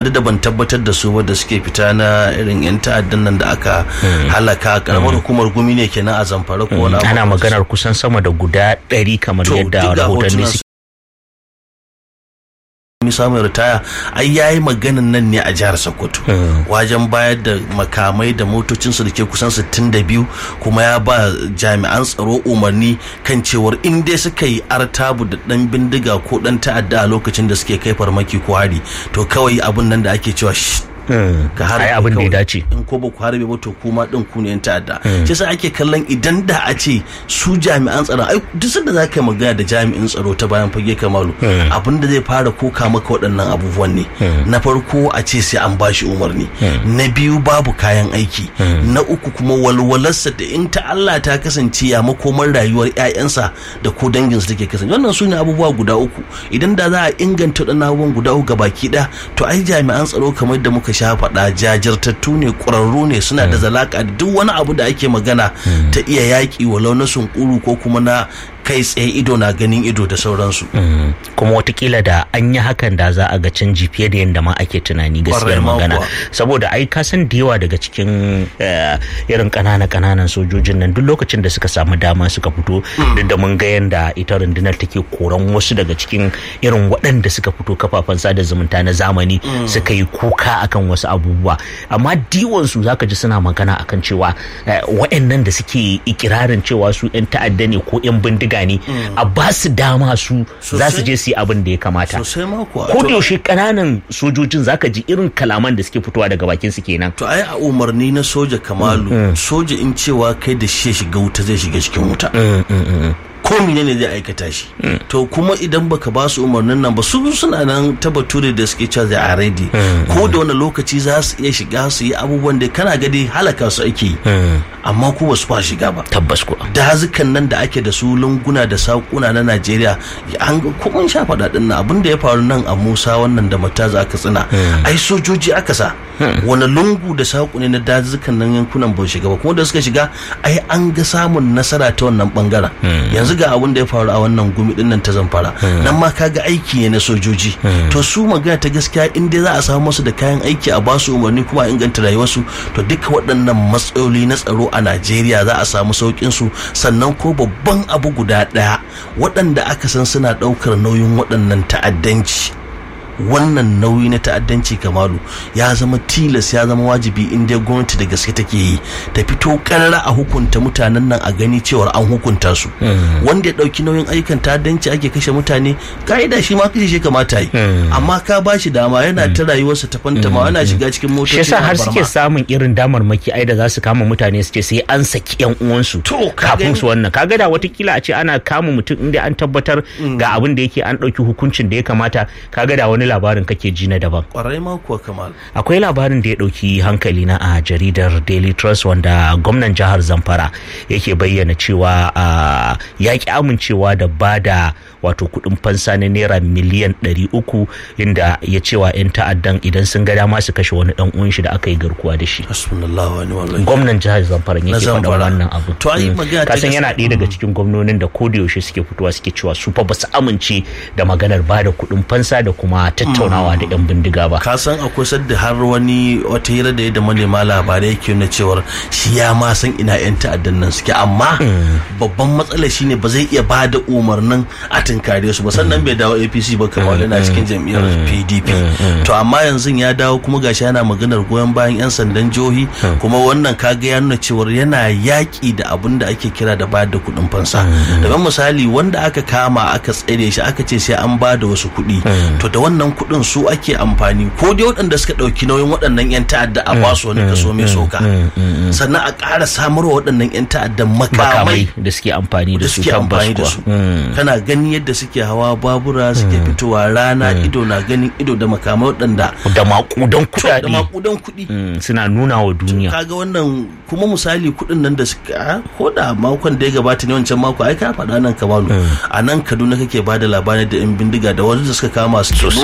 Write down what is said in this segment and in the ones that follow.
duk da ban tabbatar da su wadda suke fita na irin yan ta'addan nan da aka halaka karamar hukumar gumi ne kenan a zamfara ko wani ana maganar kusan sama da guda ɗari kamar yadda rahotanni suke samun ritaya ai yayi maganan nan ne a jihar Sokoto wajen bayar da makamai da motocinsu da ke kusan 62 kuma ya ba jami'an tsaro umarni kan cewar in dai suka yi artabu da dan bindiga ko dan ta'adda a lokacin da suke kai farmaki ko hari to kawai abun nan da ake cewa ka harbe abin da ya dace in ko ba ku harbe ba to kuma din ku ne yan ta'adda shi yasa ake kallon idan da a ce su jami'an tsaron ai duk sanda za ka yi magana da jami'in tsaro ta bayan fage kamalu abin da zai fara koka maka waɗannan abubuwan ne na farko a ce sai an bashi umarni na biyu babu kayan aiki na uku kuma walwalarsa da in ta Allah ta kasance ya makomar rayuwar ƴaƴansa da ko danginsa take kasance wannan su ne abubuwa guda uku idan da za a inganta waɗannan abubuwan guda uku gabaki ɗaya to ai jami'an tsaro kamar da muka sha faɗa jajirtattu ne ƙwararru ne suna da zalaka da duk wani abu da ake magana ta iya yaƙi walau na sunkuru ko kuma na kai tsaye ido na ganin ido da sauransu. kuma watakila da an yi hakan da za a ga canji fiye da yadda ma ake tunani gaskiyar magana saboda ai ka san da yawa daga cikin irin ƙanana ƙananan sojojin nan duk lokacin da suka samu dama suka fito duk da mun ga yadda ita rundunar take koran wasu daga cikin irin waɗanda suka fito kafafen sada zumunta na zamani suka yi kuka akan wasu abubuwa amma diwon su zaka ji suna magana akan cewa waɗannan da suke ikirarin cewa su 'yan ta'adda ne ko 'yan bindiga ne a ba su dama su za su je su yi abin da ya kamata ko da yaushe kananan sojojin zaka ji irin kalaman da suke fitowa daga bakin su kenan to ai a umarni na soja kamalu soja in cewa kai da shi shiga wuta zai shiga cikin wuta ko ne zai aikata shi to kuma idan baka ba su umarnin nan ba su suna nan ta bature da suke cewa a ready ko da wani lokaci za su iya shiga su yi abubuwan da kana gadi halaka su ake yi amma ko ba su fa shiga ba tabbas ko dazukan nan da ake da su lunguna da sakuna na Najeriya an kuma sha faɗa din nan abin da ya faru nan a Musa wannan da mataza aka tsina ai sojoji aka sa wani lungu da saku ne na dazukan nan yankunan ba shiga ba kuma da suka shiga ai an ga samun nasara ta wannan bangaren yanzu ga abin da ya faru a wannan gumi din nan ta zamfara nan ma kaga aiki ne na sojoji to su magana ta gaskiya in dai za a samu musu da kayan aiki a ba su umarni kuma a inganta rayuwarsu to duka waɗannan matsaloli na tsaro a Najeriya za a samu saukin su sannan ko babban abu guda ɗaya waɗanda aka san suna ɗaukar nauyin waɗannan ta'addanci wannan nauyi na ta'addanci kamalu ya zama tilas ya zama wajibi in dai gwamnati da gaske take yi ta fito karara a hukunta mutanen nan a gani cewar an hukunta su wanda ya dauki nauyin ayyukan ta'addanci ake kashe mutane ka'ida shi ma kashe shi kamata yi amma ka ba shi dama yana ta rayuwarsa ta fantama yana shiga cikin motoci shi yasa har suke samun irin damarmaki ai da za su kama mutane su ce sai an saki yan uwansu kafin su wannan kaga da watakila a ce ana kama mutum inda an tabbatar ga abin da yake an dauki hukuncin da ya kamata kaga da wani labarin kake ji na daban. Kwarai ma kuwa kamal. Akwai labarin da ya ɗauki hankali na a jaridar Daily Trust wanda gwamnan jihar Zamfara yake bayyana cewa ya ki amincewa da bada wato kuɗin fansa na naira miliyan ɗari uku inda ya cewa 'yan ta'addan idan sun ga dama su kashe wani ɗan uwan shi da aka yi garkuwa da shi. Gwamnan jihar Zamfara yake faɗa wannan abu. Kasan yana ɗaya daga cikin gwamnonin da ko da yaushe suke fitowa suke cewa su fa ba su amince da maganar bada kuɗin fansa da kuma tattaunawa da 'yan bindiga ba. Ka san akwai sadda har wani wata hira da ya da manema labarai yake nuna cewar shi ya ma san ina 'yan ta'addan nan suke amma babban matsala shine ba zai iya bada umarnin a tunkare su ba sannan bai dawo APC ba kamar yana cikin jam'iyyar PDP. To amma yanzu ya dawo kuma gashi yana maganar goyon bayan 'yan sandan jihohi kuma wannan kaga ya nuna cewar yana yaƙi da abin da ake kira da bayar da kuɗin fansa. Daga misali wanda aka kama aka tsare shi aka ce sai an ba da wasu kuɗi to da wannan kuɗin su ake amfani ko dai waɗanda suka ɗauki nauyin waɗannan 'yan ta'adda a basu wani kaso mai soka sannan a ƙara samarwa waɗannan 'yan ta'addan makamai da suke amfani da su suke amfani da su kana gani yadda suke hawa babura suke fitowa rana ido na ganin ido da makamai waɗanda da makudan kuɗaɗe da makudan kuɗi suna nuna wa duniya kaga wannan kuma misali kuɗin nan da suka ko da makon da ya gabata ne wancan mako ai ka faɗa nan kamalu a nan kaduna kake bada labarin da 'yan bindiga da wanda suka kama su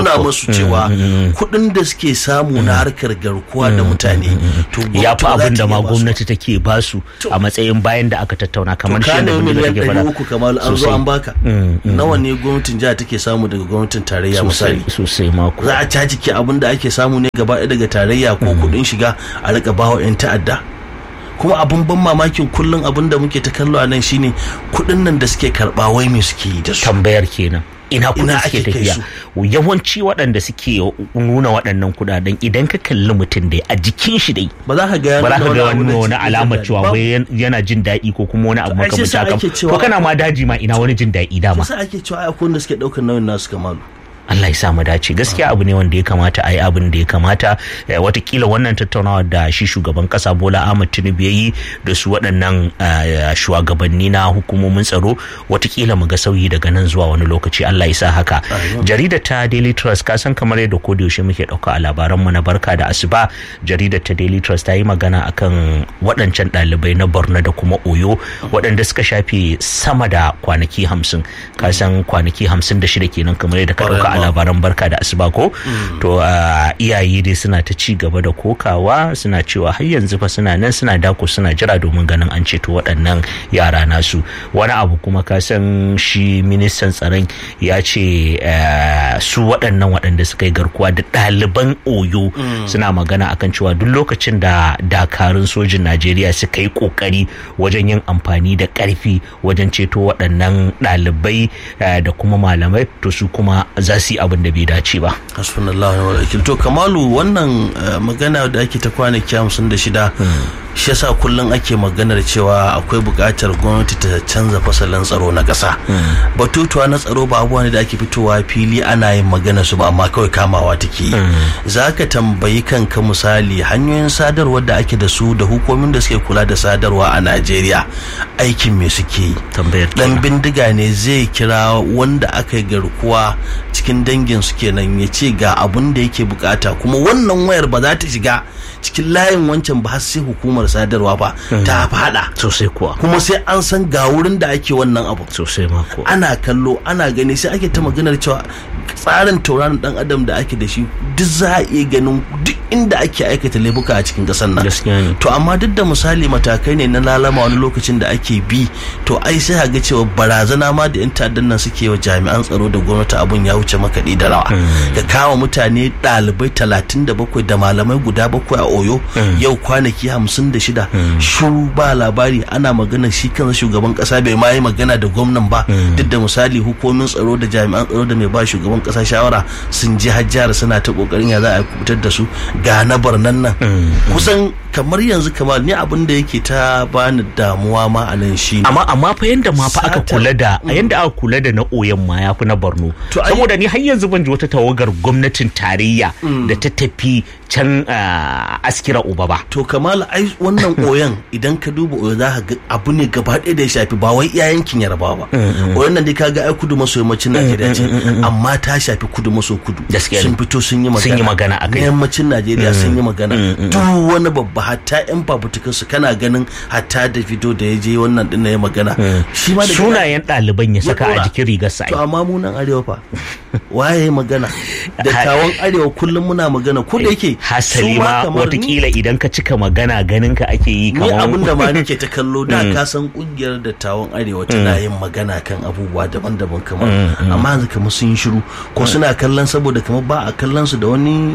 nuna musu cewa kuɗin da suke samu na harkar garkuwa da mutane to ya fi gwamnati ba za abin da ta ma iya ba su. gwamnati take basu a matsayin bayan da aka tattauna kamar shi ka da nemi bindiga miliyan take ɗari fara uku kamar an zo Sosai. an baka nawa ne gwamnatin jiha take samu daga gwamnatin tarayya sosai misali sosai mako za a caji ki abin da ake samu ne gaba ɗaya daga tarayya ko kuɗin shiga a rika bawa 'yan ta'adda kuma abin ban mamakin kullum abin da muke ta kallo a nan shine kuɗin nan da suke karɓa wai me suke yi da su tambayar kenan ina kudin Ina suke ake kai tafiya yawanci waɗanda suke nuna waɗannan kudaden idan ka kalli mutum dai a jikin shi dai ba za ka ga ya ba za ka nuna ga wani wani abu da wani ke alamar jin cewa daɗi. wai yan- yana jin daɗi ko kuma wani abu ai sai makamancin sa haka ake cewa- to kana ma daji ma ina wani jin daɗi dama Yasa ake cewa ai akwai wanda suke ɗaukar nauyin nasu kamalu Allah ya sa mu dace gaskiya abu ne wanda ya kamata a yi abin da ya kamata Eh, watakila wannan tattaunawa da shi shugaban kasa Bola Ahmed Tinubu ya yi da su waɗannan eh, shugabanni na hukumomin tsaro watakila mu ga sauyi daga nan zuwa wani lokaci Allah ya sa haka jaridar ta Daily Trust ka san kamar yadda ko da yaushe muke ɗauka a labaran mu na barka da asuba jaridar ta Daily Trust ta yi magana akan waɗancan ɗalibai na Borno da kuma Oyo waɗanda suka shafe sama da kwanaki hamsin ka san kwanaki hamsin da shida kenan kamar yadda ka ɗauka a labaran barka da asuba ko to a iyaye dai suna ta ci gaba da kokawa suna cewa har yanzu fa suna nan suna dako suna jira domin ganin an ceto waɗannan yara nasu wani abu kuma ka san shi ministan tsaron ya ce eh, su waɗannan waɗanda suka yi garkuwa da ɗaliban oyo suna magana akan cewa duk lokacin da dakarun sojin najeriya suka yi ƙoƙari wajen yin amfani da ƙarfi wajen ceto waɗannan ɗalibai eh, da kuma malamai to su kuma za su yi abin da bai dace ba hasbunallahu wa wakil to kamalu wannan eh, magana da ake ta kwanaki hamsin da shida shi yasa kullum ake maganar cewa akwai buƙatar gwamnati ta canza fasalin tsaro na ƙasa batutuwa na tsaro ba abubuwa ne da ake fitowa fili ana yin magana su ba amma kawai kamawa take yi za ka tambayi kanka misali hanyoyin sadarwar da ake da su da hukumomin da suke kula da sadarwa a najeriya aikin me suke yi tambayar dan bindiga ne zai kira wanda aka yi garkuwa cikin dangin su kenan ya ce ga abun da yake bukata kuma wannan wayar ba za ta shiga cikin layin wancan ba har sai hukumar sadarwa ba ta fada sosai kuwa kuma sai an san ga wurin da ake wannan abu sosai ma kuwa ana kallo ana gani sai ake ta maganar cewa tsarin tauraron dan adam da ake da shi duk za a iya ganin duk inda ake aikata laifuka a cikin kasar nan gaskiya ne to amma duk da misali matakai ne na lalama wani lokacin da ake bi to ai sai ga cewa barazana ma da yan ta'addan nan suke wa jami'an tsaro da gwamnati abun ya wuce makaɗi da rawa ka kama mutane ɗalibai talatin da bakwai da malamai guda bakwai a oyo yau kwanaki hamsin da shida shuru ba labari ana magana shi kansa shugaban kasa bai ma yi magana da gwamnan ba duk da misali hukumomin tsaro da jami'an tsaro da mai ba shugaban kasa shawara sun je hajjara suna ta kokarin ya za a kubutar da su ga na barnan nan kusan kamar yanzu kamar ni abin da yake ta bani damuwa ma a nan shi amma amma fa yanda ma fa aka Satar- kula da yanda aka kula da na oyan ma yafi na Borno To ai- saboda ni har yanzu ban ji wata tawagar gwamnatin tarayya da ta tafi can ah, askira uba ba to kamala ai wannan oyan idan ka duba oyo za ka ga abu ne gaba ɗaya da ya shafi ba wai iya yankin yarbawa ba oyan nan dai ka ga ai kudu maso yammacin najeriya ce amma ta shafi kudu maso kudu Gaskiya ne. sun fito sun yi magana Sun yi magana a kai. na yammacin najeriya sun yi magana duk wani babba hatta yan fafutukan su kana ganin hatta da fito da ya je wannan din ya magana shi ma da sunayen ɗaliban ya saka a dora. jikin rigar sa to amma mu nan arewa fa waye ya magana dattawan arewa kullum muna magana ko da yake hasali su ma kamar ni- watakila idan ka cika magana ganin ka ake yi ni kamar abin da ma nake ta kallo da ka san kungiyar dattawan arewa tana yin magana kan abubuwa daban-daban kamar amma yanzu kamar sun yi shiru ko suna kallon saboda kamar ba a kallon su da wani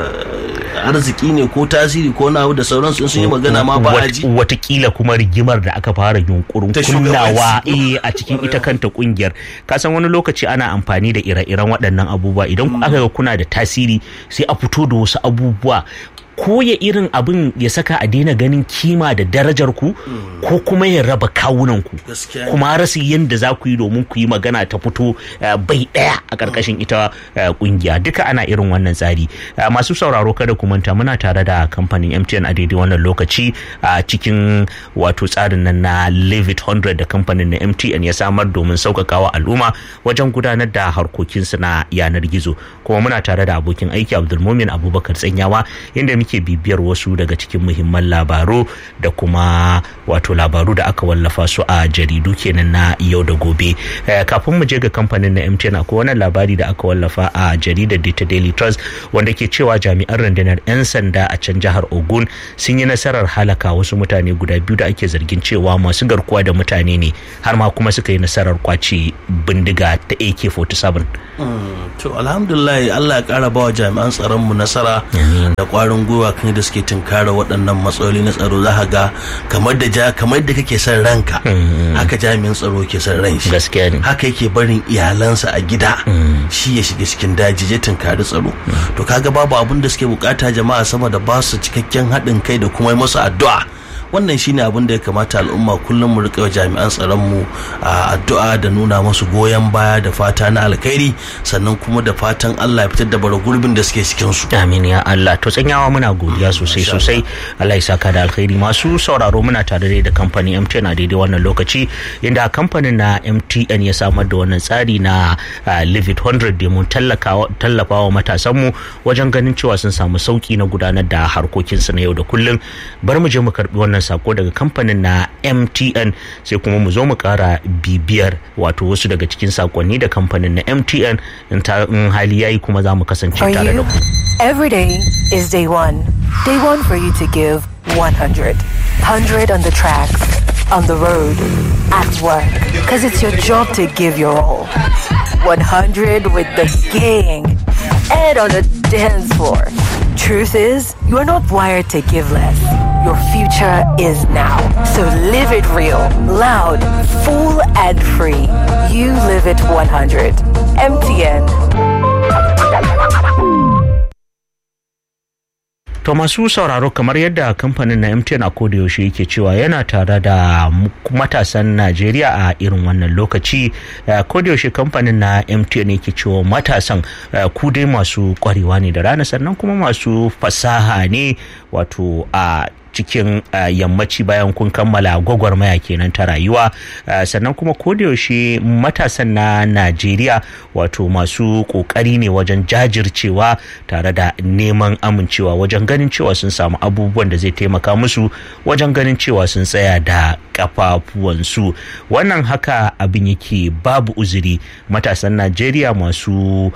eh, arziki ne ko tasiri ko na abu da sauransu in sun yi magana ma ba a Wat- ji watakila kuma rigimar da aka fara yunkurin Ta kunnawa shugabanci. eh, a cikin ita kanta kungiyar kasan wani lokaci ana amfani da ire-iren waɗannan abubuwa idan aka ga kuna da tasiri sai a fito da wasu abubuwa ko ya irin abin ya saka a daina ganin kima da darajar ku ko kuma ya raba kawunan ku Gaskiya ne. kuma rasa yadda za ku yi domin ku yi magana ta fito eh, bai ɗaya a ƙarƙashin ita eh, ƙungiya duka ana irin wannan tsari Eh, masu sauraro kada ku manta muna tare da kamfanin MTN a daidai wannan lokaci a cikin wato tsarin nan na Live It 100 da kamfanin na MTN ya samar domin sauƙaƙawa al'umma wajen gudanar da harkokinsu na yanar gizo kuma muna tare da abokin aiki Abdulmumin Abubakar Tsanyawa inda muke muke bibiyar wasu daga cikin muhimman labaru da kuma wato labaru da aka wallafa su a jaridu kenan na yau da gobe kafin mu je ga kamfanin na MTN akwai wani labari da aka wallafa a jaridar ta Daily Trust wanda ke cewa jami'an rundunar 'yan sanda a can jihar Ogun sun yi nasarar halaka wasu mutane guda biyu da ake zargin cewa masu garkuwa da mutane ne har ma kuma suka yi nasarar kwace bindiga ta AK47. To alhamdulillah Allah ya kara bawa jami'an tsaron mu nasara da kwarin gwiwa kan da suke tunkara waɗannan matsaloli na tsaro za ga kamar da ja kamar da kake son ranka haka jami'in tsaro ke son ran shi gaskiya ne haka yake barin iyalansa a gida shi ya shiga cikin daji ya tunkari tsaro to kaga babu abin da suke bukata jama'a sama da ba su cikakken haɗin kai da kuma masu addu'a wannan shine abin da ya kamata al'umma kullum mu rika jami'an tsaron mu a addu'a da nuna musu goyon baya da fata na alkhairi sannan kuma da fatan Allah ya fitar da bara gurbin da suke cikin su amin ya Allah to tsanyawa muna godiya sosai sosai Allah ya saka da alkhairi masu sauraro muna tare da kamfanin MTN a daidai wannan lokaci inda kamfanin na MTN ya samar da wannan tsari na Live It 100 domin tallafa wa matasan mu wajen ganin cewa sun samu sauki na gudanar da harkokinsu na yau da kullum bar mu je mu karbi wannan sako daga kamfanin na MTN sai kuma mu zo mu kara bibiyar wato wasu daga cikin sakonni da kamfanin na MTN in hali yayi kuma za mu kasance tare da ku. Every day is day one. Day one for you to give 100. 100 on the tracks, on the road, at work. Because it's your job to give your all. 100 with the gang and on the dance floor. Truth is, you are not wired to give less. Your future is now. So live it real, loud, full, and free. You live it 100. MTN. To masu sauraro kamar yadda kamfanin na MTN a yaushe yake cewa yana tare da matasan Najeriya a irin wannan lokaci. yaushe kamfanin na MTN yake cewa matasan ku dai masu kwarewa ne da rana sannan kuma masu fasaha ne wato a cikin yammaci bayan kun kammala gwagwarmaya kenan ta rayuwa sannan kuma yaushe matasan na najeriya wato masu kokari ne wajen jajircewa tare da neman amincewa wajen ganin cewa sun samu abubuwan da zai taimaka musu wajen ganin cewa sun tsaya da kafafuwansu wannan haka abin yake babu uzuri matasan najeriya masu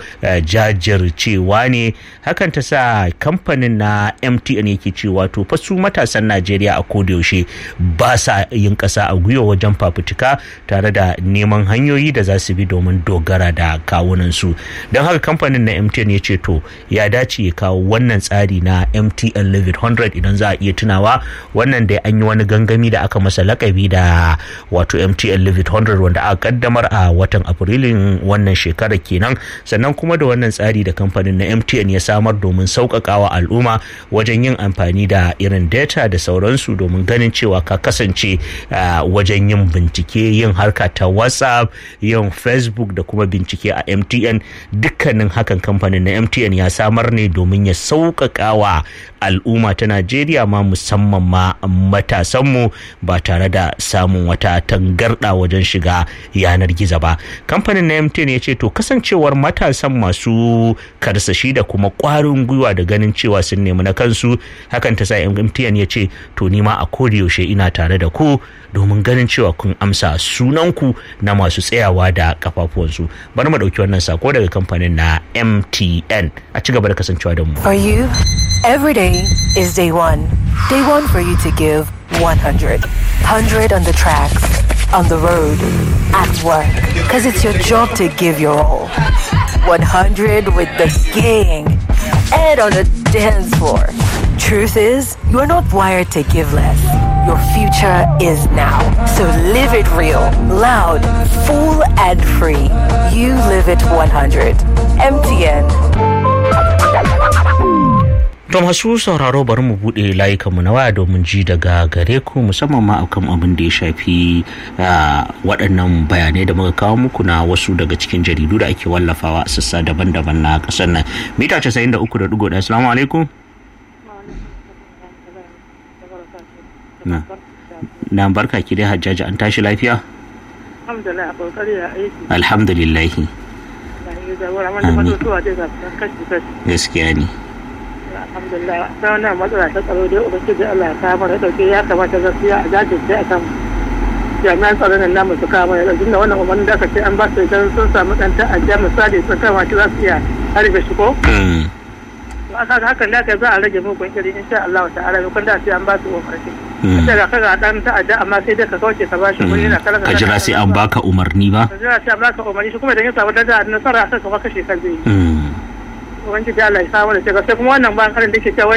jajircewa ne hakan ta sa kamfanin na mtn yake cewa to fa su matasan najeriya a kodayaushe ba sa yin ƙasa a gwiwa wajen fafutuka tare da neman hanyoyi da za su bi domin dogara da kawunansu don haka kamfanin na mtn ya ce to ya dace ya kawo wannan tsari na mtn live 100 idan za a iya tunawa wannan da an yi wani gangami da aka masa lakabi da wato mtn live 100 wanda aka kaddamar a watan afrilun wannan shekarar kenan sannan kuma da wannan tsari da kamfanin na mtn ya samar domin sauƙaƙawa al'umma wajen yin amfani da irin data da sauransu domin ganin cewa ka kasance wajen yin bincike yin harka ta whatsapp yin facebook da kuma bincike a mtn dukkanin hakan kamfanin na mtn ya samar ne domin ya sauƙaƙawa al'umma ta najeriya ma musamman ma matasanmu ba tare da samun wata tangarɗa wajen shiga yanar gizo ba kamfanin na mtn ya ce to kasancewar matasan masu karsashi da kuma ƙwarin gwiwa da ganin cewa sun nemi na kansu hakan ta sa mtn ya ce to nima a yaushe ina tare da ku domin ganin cewa kun amsa sunanku na masu tsayawa da kafafuwansu bari mu ɗauki wannan sako daga kamfanin na mtn a ci gaba da kasancewa da mu For you, every day is day one. Day one for you to give 100. 100 on the tracks, on the road, at work. Because it's your job to give your all. 100 with the gang and on the dance floor. Truth is, you are not wired to give less. Your future is now. So live it real, loud, full, and free. You live it 100. MTN. To masu sauraro bari mu buɗe layukanmu na waya domin ji daga gare ku musamman ma akan abin da ya shafi waɗannan bayanai da muka kawo muku na wasu daga cikin jaridu da ake wallafawa a sassa daban-daban na ƙasar nan. Mita 93.1 Assalamu alaikum. Na. Na barka ki dai Hajjaji an tashi lafiya? Alhamdulillah a kokari a aiki. Alhamdulillah. Amin. Gaskiya ne. alhamdulillah ta wannan matsala ta tsaro dai ubangiji Allah ya kawo mana dauke ya kamata gaskiya a jajirce a kan jami'an tsaron nan namu su kawo mana dauke da wannan umarnin da aka ce an ba su idan sun samu dan ta'adda misali sun kama shi za su iya harbe shi ko to aka ga hakan da za a rage mugun iri insha Allah ta'ala kun da sai an ba su umarni sai ga kaga dan ta'adda amma sai da ka kauce ka ba shi kuɗi na kala ka jira sai an baka umarni ba ka jira sai an baka umarni shi kuma idan ya samu da nasara sai ka kashe kan zai yi ubangiji Allah ya samu da sai kuma wannan ban karin da ke cewa